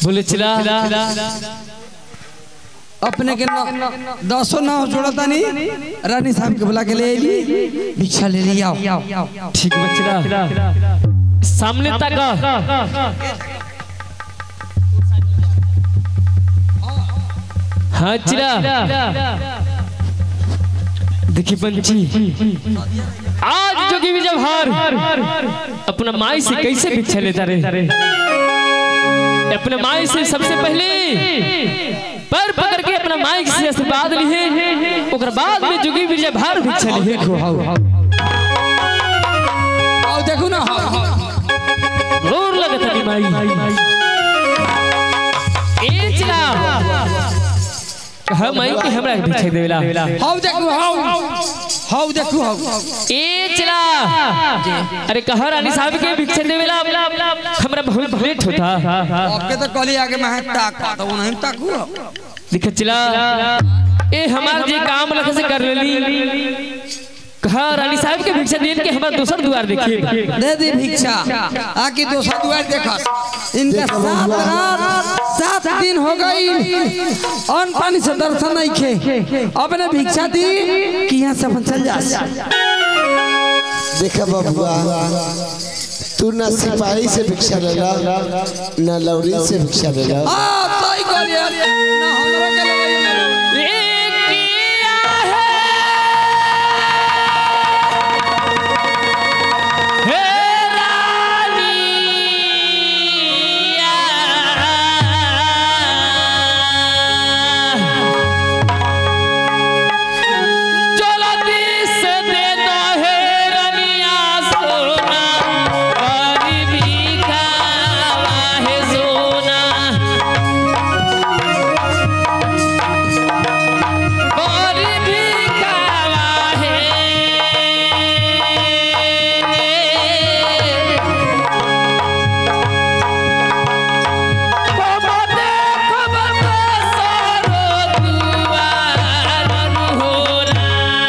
बोले चला अपने के न- दसो नाव जोड़ता नहीं रानी साहब के बुला के ले अली भिक्षा ले लिया ठीक बचला सामने तक हाँ चिरा देखी पंची आज जोगी विजय भार अपना माई से कैसे भिक्षा लेता रहे अपने माई से सबसे पहले पैर पकड़ के अपना माई से आशीर्वाद लिए ओकर बाद में जोगी विजय भार भिक्षा लिए आओ देखो ना हाँ, हाँ। जोर लगत है माई ए चिरा कहा माई के हमरा के भिक्षा देवेला हाउ देखो हाउ हाउ देखो हाउ ए चिरा अरे कहा रानी साहब के भिक्षा देवेला हमरा बहुत भेंट होता आपके तो कली आगे मैं ताका तो नहीं ताकू दिख चिला ए हमार जे काम लख से कर लेली कहा रानी साहब के भिक्षा देन के हमरा दोसर द्वार देखिए दे दी भिक्षा आके दोसर द्वार देखा इनका सात रात सात दिन हो गई अन्न पानी से दर्शन नहीं खे अपने भिक्षा दी कि यहाँ से अपन चल जा देखा बबुआ तू ना सिपाही से भिक्षा लेला ना लौरी से भिक्षा लेला आ सही कहलिए ना हमरो के लगे ना ए किया है हे रानिया जल्दी से दे दो हे रनिया सोना गरीबी का है सोना गरीबी का है बाबा देखो बाबा सारो दुआर होरा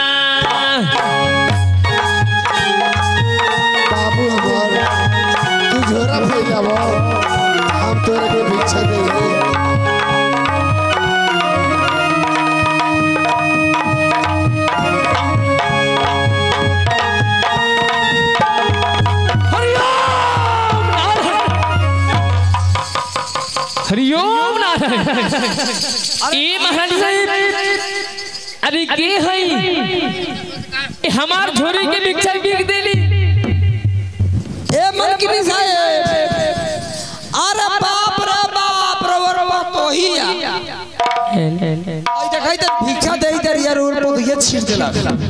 बाबू हमार तू झोरा फैलावो हम तोरे के भिक्षा देंगे हरिओम नारायण हरिओम नारायण ए महाराज साहब अरे के हई ए हमार झोरी के भिक्षा बिक देली ए मनकिनी साहेब अरे बाप रे बाप रे वरवा तो ही आ आई देखाई त भिक्षा देई तर यार रोड पर ये छीट देला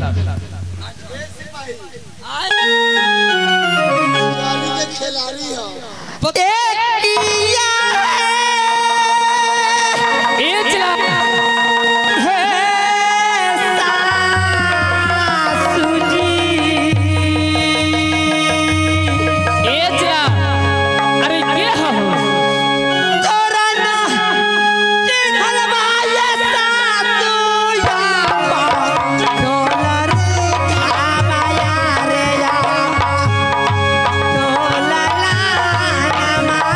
खिलाड़ी के खिलाड़ी हो ए चला ए चला अरे के हो रे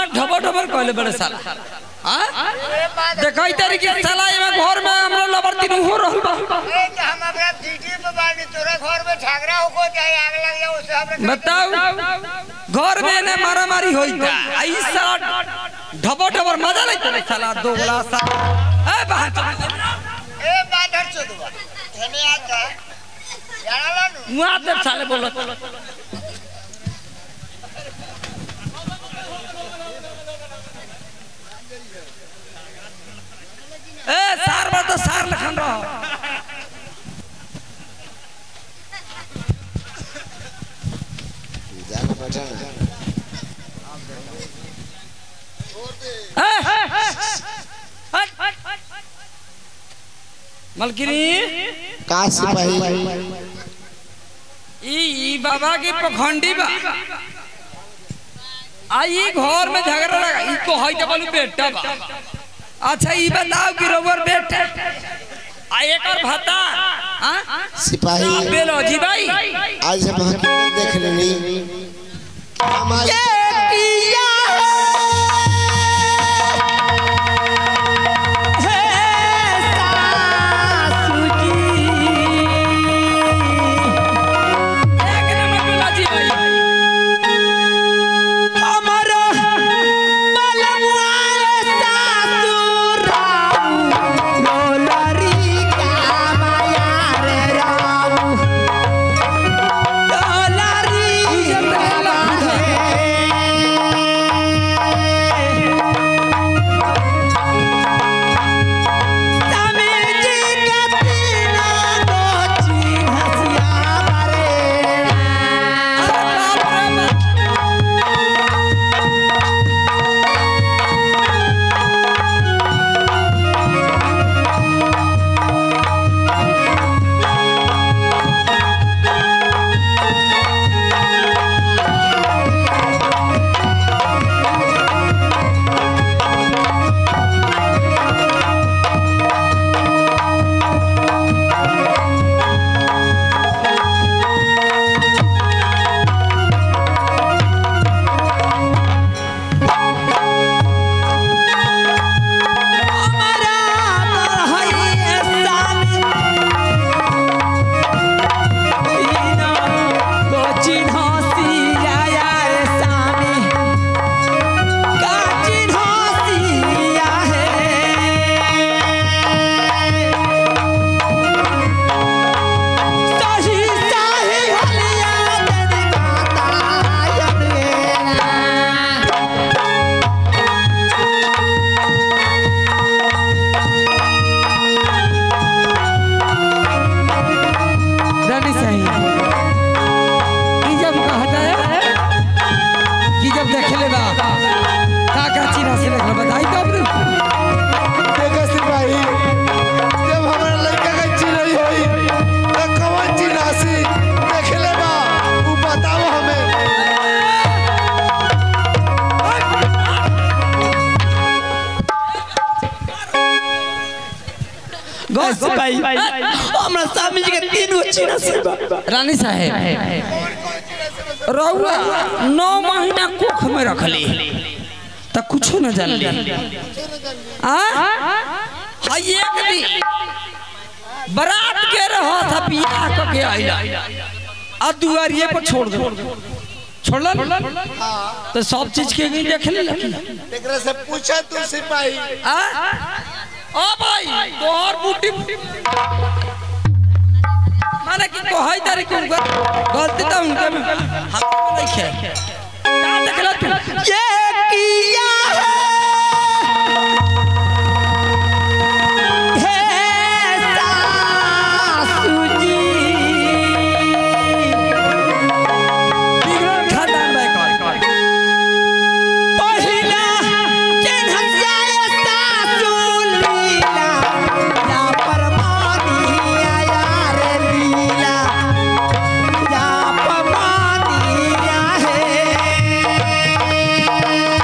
ढबर ढबर कहले बड़े साला हाँ देखई तारी के साला एमे घर में हमरा लबर तीन हो रहल बा ए, तो हम अपना ड्यूटी पे बानी तोरा घर में झगड़ा होको चाहे आग लग जाए उससे हमरा बताओ घर में ने मारा मारी होई था आई साला ढबर ढबर मजा लेते साला दोगला सा ए बहन ए बाधर चोदवा धने आता जाना लानू मुआ दे साले बोलत ए सार बा तो सार लखन रहो जाना बेटा मलकिनी का सिपाही ई ई बाबा के पखंडी बा आई घर में झगड़ा लगा ई को हई बोलू बेटा बा अच्छा ई बताओ कि रोवर बेटा आ एकर भता हां सिपाही बेलो जी भाई आज हम हकीकत देख लेनी कि हमारी एक नंबर बेलो जी भाई रानी साहब ई जब कहता है कि जब देखले बा का का चीरा से देखल बताई तो अपने देखो सिपाही जब हमारा लड़का का चिड़ई होई तो कौन चिरासी देख ले बा उ बताओ हमें गौस भाई हमरा स्वामी जी के तीन गो चीरा से रानी साहब रउआ नौ महीना कुख में रखली त कुछो न जानली आ हाय एक दिन बारात के रहो था बियाह क के आइला आ दुआरिये पर छोड़ दो छोड़लन तो सब चीज के भी देख ले एकरा से पूछा तू सिपाही आ ओ भाई तोहर बूटी माने कि कोहई तारी के उनका गलती तो उनके में हम नहीं है का देखला तू ये किया है हे सासू जी बिगड़ खानदान भाई कर पहिला चिन्हसिया सासू लीला या परमानिया यार लीला या परमानिया है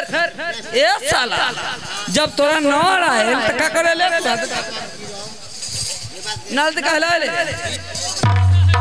फिर ए साला जब तोरा नौर आए तो का करे ले नल तो कहला ले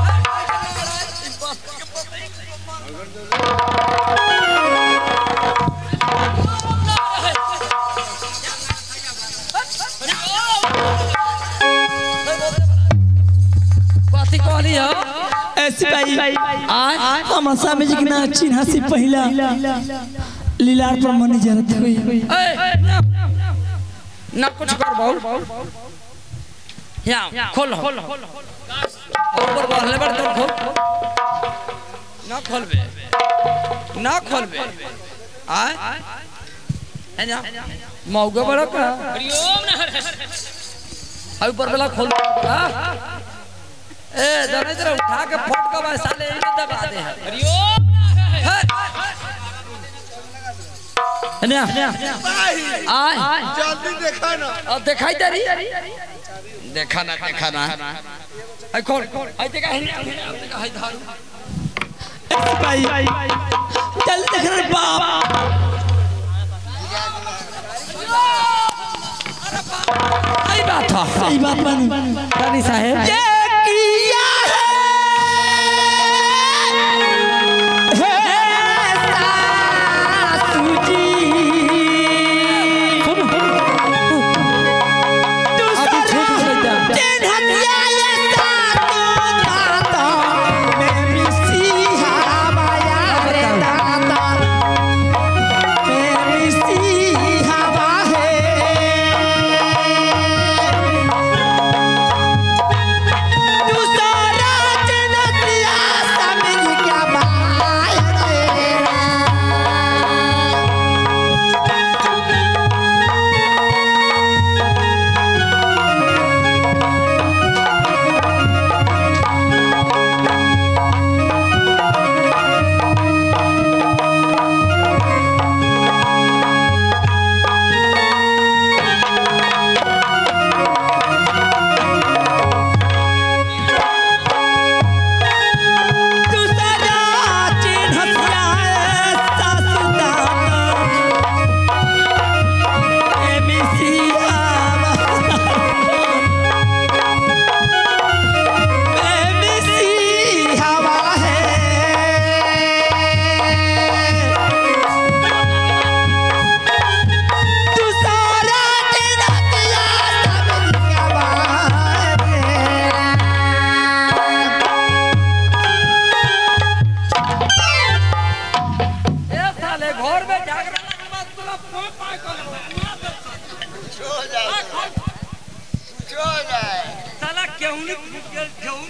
कथी कहली हो ऐसी भाई आज हम स्वामी जी के ना चिन्हा से पहला लीलार पर मनी जरत हुई ए, ना कुछ कर बहु यहाँ खोल खोल ऊपर बढ़ले बढ़ तो खोल ना खोलबे ना खोलबे आय है ना मौका बड़ा का हाय ऊपर वाला खोल हाँ? ए जरा जरा उठा के फोट का बस साले इन्हें दबा दे है है ना आय जल्दी देखा ना अब दिखाई दे रही देखा ना देखा ना आई खोल आई देखा है देखा है धारू ऐसी भाई चल देख रहे बाप आई बात है सही बात बनी रानी साहेब ये किया है हे सासू जी तू अभी छोटू से जा। चिन्हतिया ये सातों दाता मैं मिसिहा माया रे दाता मैं मिसिहा बाहे तू सारा जनतिया समझ क्या बाय तेरा तू सारा चिन्हतिया सासू दाता मैं मिसिहा मैं मिसिहा बाहे तू सारा चिन्हतिया समझ क्या बात है ए साले घर में जागरण के बाद तोरा फोन पाए छो जाए छो जाए साला केहू नहीं फूट गेल केहू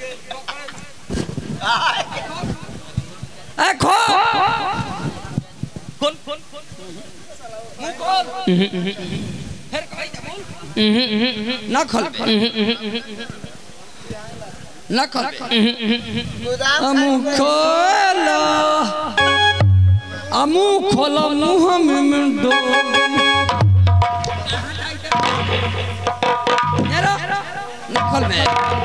ए खो खोल खोल खोल मुंह खोल फिर कहीं दे बोल ना खोल ना खोल गोदाम আমু খোল আমু খোল মুহ মিমডো নেরা না খোলবে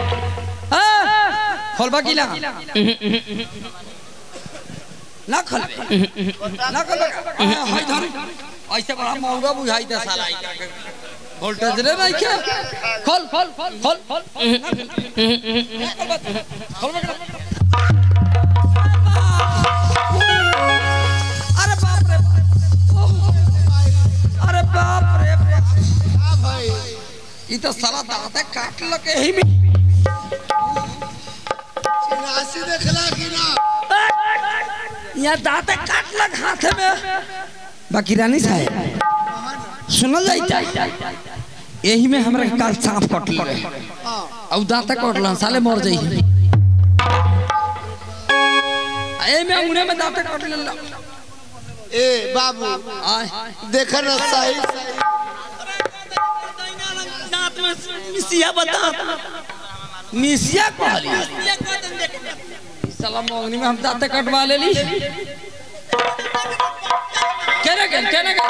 খোলবা কি লাগা না খোলবে না খোলবে হাই ধর ऐसे बड़ा महंगा बुझाई दे साला वोल्टेज रे नहीं क्या खोल खोल खोल खोल खोल खोल अरे बाप रे अरे बाप रे भाई ये तो साला दांत काट लगे ही में चिनासी देखला कि ना यहाँ दांत काट लग हाथ में बाकी रानी साहब सुनल जाई यही में हमरा के काल सांप कट ले और दांत कटल साले मर जाई ए में अंगुने में दांत कट ले ए बाबू आय देखा ना सही दांत में मिसिया बता मिसिया कहली साला मोगनी में हम दांत कटवा ले ली केने के केने के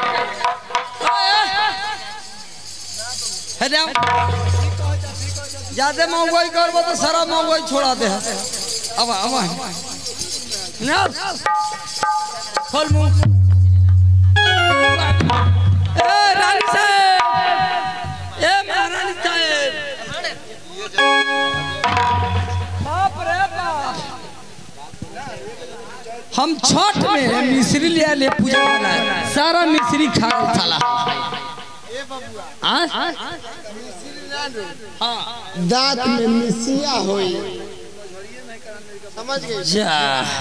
है जाओ ज्यादा महंगाई करबो तो सारा महंगाई छोड़ा दे अब अब ना खोल मुंह सारा मिश्री खा गल साला हाँ? दांत में मिसिया होई समझ गए जा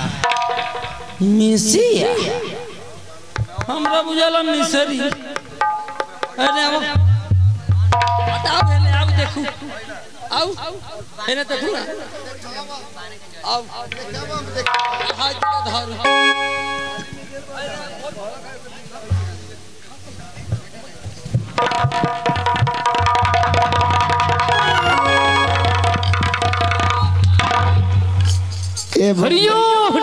मिसिया हमरा बुझाला मिसरी अरे अब बताओ हेले आओ देखू आओ हेने देखू ना आओ हाथ का धरू ए भ- हरिओम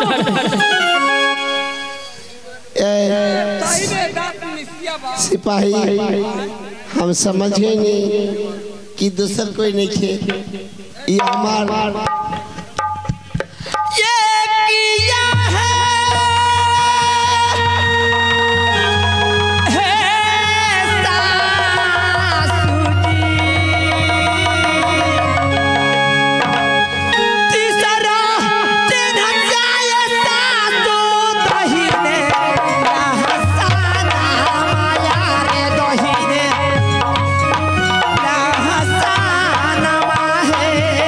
ए, सिपाही हम समझ गए नहीं कि दूसर कोई नहीं खे ये हमार ये किया है है सासू जी तीसरा दिन जाए सासू दहीने हसाना माया रे दहीने हसाना माहे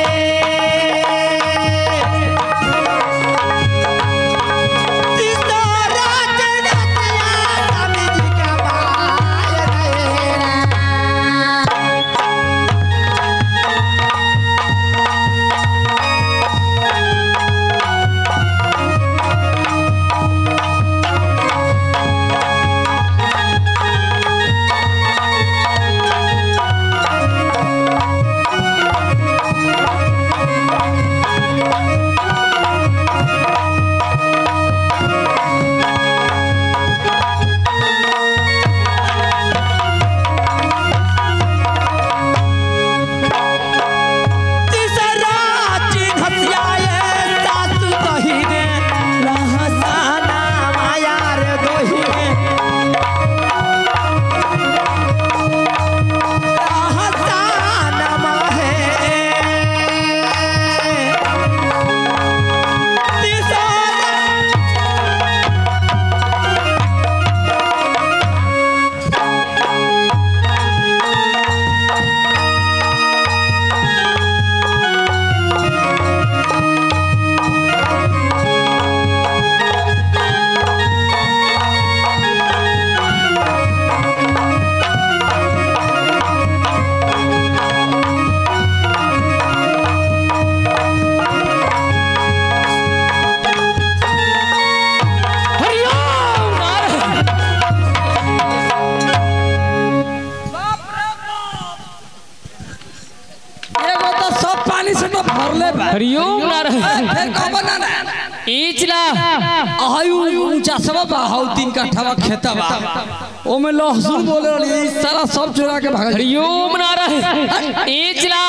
एगो तो सब पानी से तो भरले बा हरिओम नारायण फिर कब ना ना इचला आयु ऊंचा सब बा हाउ तीन कट्ठा खेता बा ओमे लहसुन बोले रही सारा सब चुरा के भाग हरिओम नारायण इचला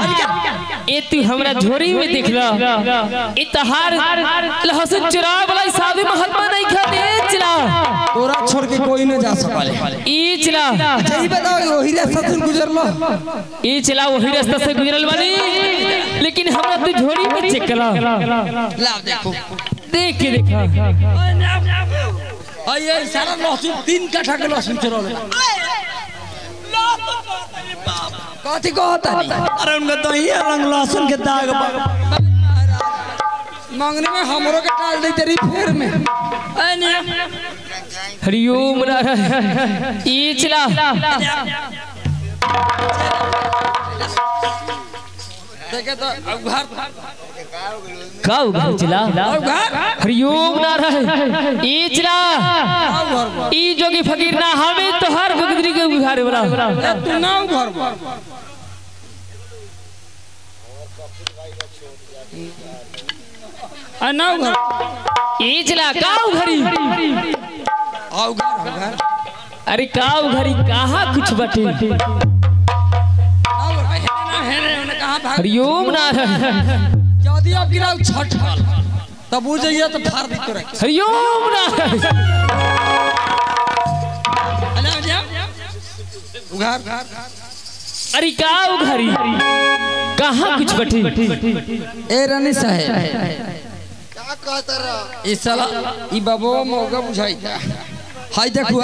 ए तू हमरा झोरी में देखला ई तहार लहसुन चुरा वाला साधु महात्मा नहीं खाते इचला तोरा छोड़ के कोई न जा सकले इचला अच्छा ई बताओ वही रास्ता से गुजरलो इचला वही रास्ता से गुजरल बानी लेकिन हमरा तू झोरी में चेक कला लाव देखो देख के देखा अये सारा लहसुन तीन कट्ठा के लहसुन चुरल कथी कहता अरे उनका दही रंग लहसुन के दाग बा मांगने में हमरो के डाल दे तेरी फेर में हरिओम नारायण इचला देखे तो घर का उघार चला घर हरिओम नारायण इचला घर ई जोगी फकीर ना हमें तो हर गुदरी के उघार बड़ा तू ना घर आ ना घर इचला का उघरी आओ घर घर अरे का उघरी कहाँ कुछ बटे हरिओम नारायण यदि आप गिराओ छठ फल तब बुझ जाइए तो फाड़ दी तोरे हरिओम नारायण घर घर अरे का उघरी कहाँ कुछ बटे ए रानी साहेब क्या कहता रहा ई साला ई बाबू मौका बुझाई था हाय देखो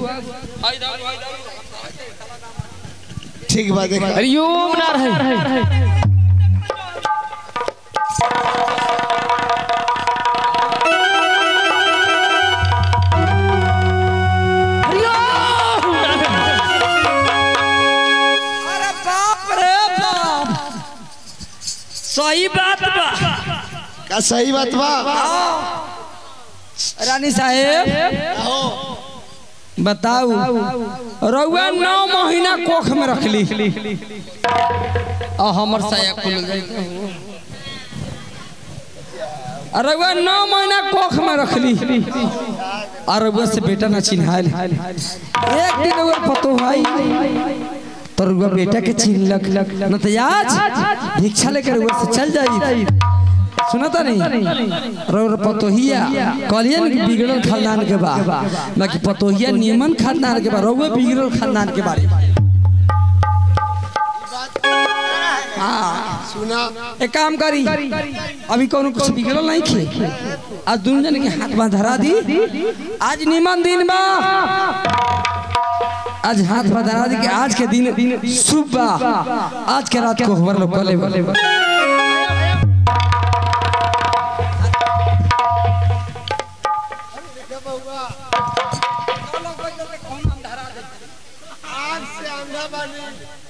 ठीक बा देख हरिओम नारायण हरिओम नारायण अरे बाप रे बाप सही बात बा का सही बात बा रानी साहेब बताऊ रउआ नौ महीना कोख में रखली आ हमर साया खुल गई रउआ नौ महीना कोख में रखली आ रउआ से बेटा ना चिन्हाल एक दिन रउआ पतो भाई तो रउआ बेटा के चिन्हलक न तो आज भिक्षा लेकर रउआ से चल जाई सुनता नहीं रउआ पतोहिया कहलियन कि बिगड़ल खानदान के बा बाकी पतोहिया नियमन खानदान के बा रउआ बिगड़ल खानदान के बारे हाँ सुना एक काम करी अभी कोनो कुछ बिगड़ल नहीं खे आज दुन जन के हाथ में धरा दी आज निमन दिन बा आज हाथ में धरा दी कि आज के दिन शुभ बा आज के रात को हमारे लोग कले बोले आग से अंधा बनी